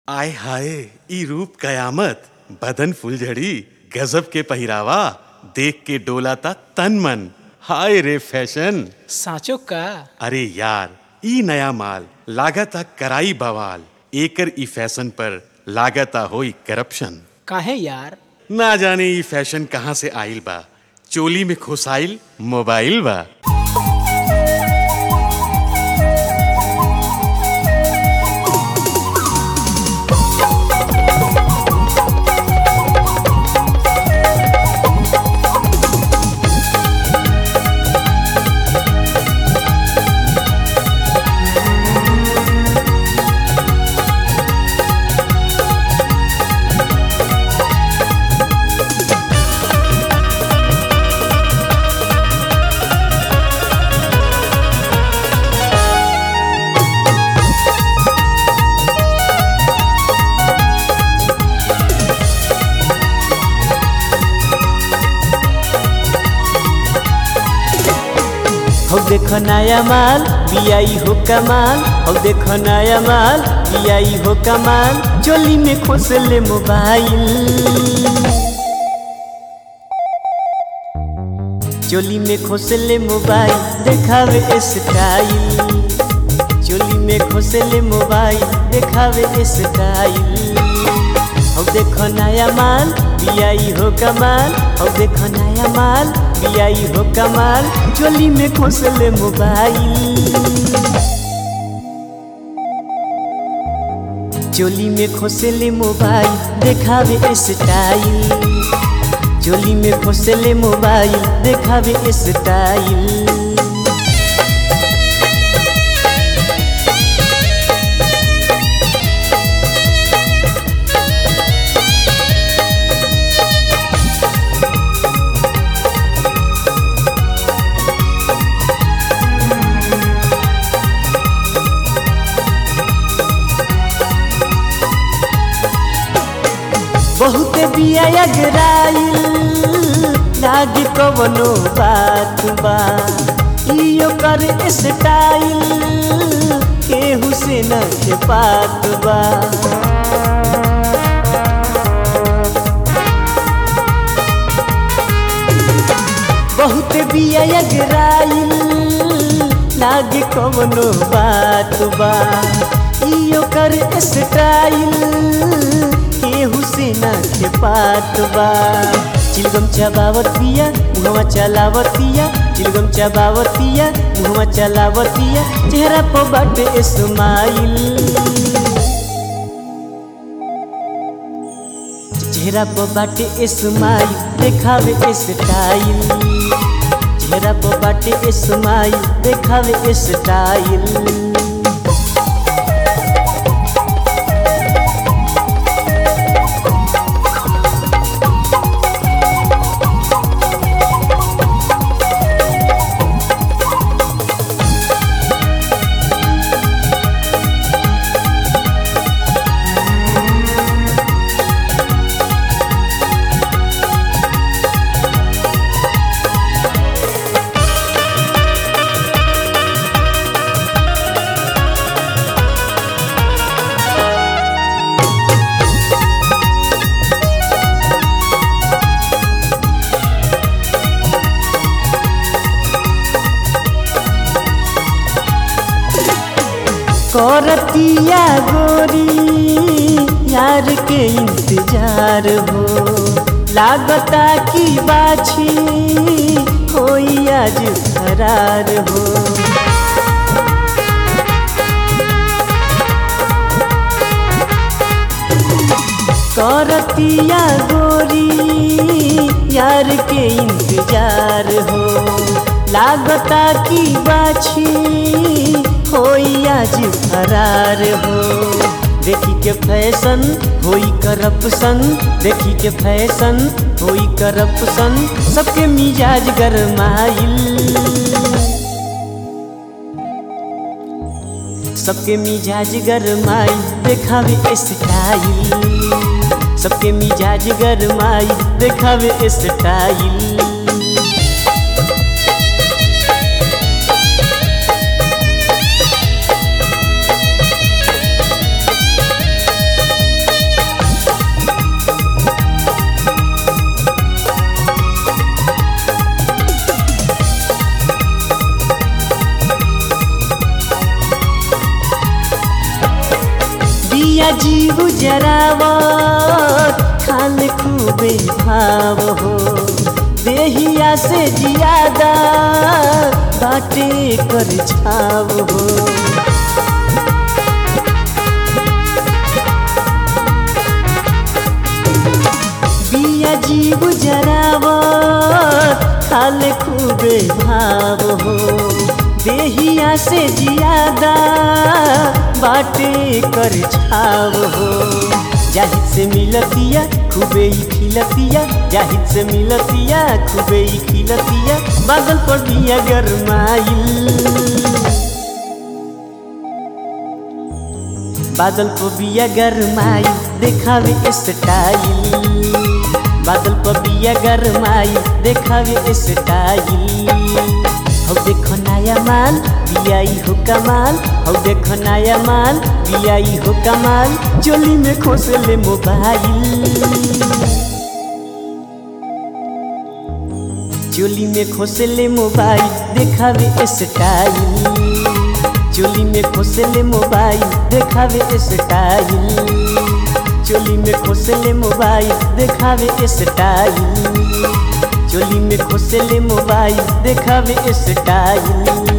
आय हाय ई रूप कयामत बदन फुलझड़ी गजब के पहिरावा देख के डोला ता तन मन हाय रे फैशन साँचो का अरे यार ई नया माल लागता कराई बवाल एकर ई फैशन पर लागता होई करप्शन काहे यार ना जाने ई फैशन कहाँ से आइल बा चोली में खुसाइल मोबाइल बा हौ देखो नया माल बियाई हो कमाल हौ देखो नया माल बियाई हो कमाल चोली में खोसले मोबाइल चोली में खोसले मोबाइल देखावे स्टाइल चोली में खोसले मोबाइल देखावे स्टाइल हौ देखो नया माल बियाई हो कमाल हौ देखो नया माल बियाई हो कमाल चोली में खोसले मोबाइल चोली में खोसले मोबाइल देखावे स्टाइल चोली में खोसले मोबाइल देखावे स्टाइल बहुत बिया अगराइल लाग कवनो बात बा इयो कर स्टाइल केहू से न के पात बा बहुत बिया अगराइल लाग कवनो बात बा इयो कर स्टाइल केहू से ना के पात बा चिलगम चबावतिया मुहवा चलावतिया चिलगम चबावतिया मुहवा चलावतिया चेहरा पर बाटे स्माइल चेहरा पर बाटे स्माइल देखावे स्टाइल चेहरा पर बाटे स्माइल देखावे स्टाइल करतिया गोरी यार के इंतजार हो लागता की बाछी कोई आज फरार हो करतिया गोरी यार के इंतजार हो लागता की बाछी होई आज फरार हो देखी के फैशन होई करप्शन देखी के फैशन होई करप्शन सबके मिजाज गरमाइल सबके मिजाज गरमाई देखावे स्टाइल सबके मिजाज गरमाई देखावे स्टाइल बिया जीव जरावत खान खूबे भाव हो देहिया से जियादा बाटे कर छाव हो बिया जीव जरावत खाल खूबे भाव हो देहिया से जियादा बाटे कर छाव हो जाहिद से मिलतिया खूबे ही खिलतिया जाहिद से मिलतिया खूबे ही खिलतिया बादल पर बिया गरमाइल बादल को बिया गरमाई देखावे स्टाइल बादल को बिया गरमाई देखावे स्टाइल हौ देखो नया माल बियाई हो कमाल हौ देखो नया माल बियाई हो कमाल चोली में खोसले मोबाइल चोली में खोसले मोबाइल देखावे स्टाइल चोली में खोसले मोबाइल देखावे स्टाइल चोली में खोसले मोबाइल देखावे स्टाइल चोली में खोसले मोबाइल देखावे स्टाइल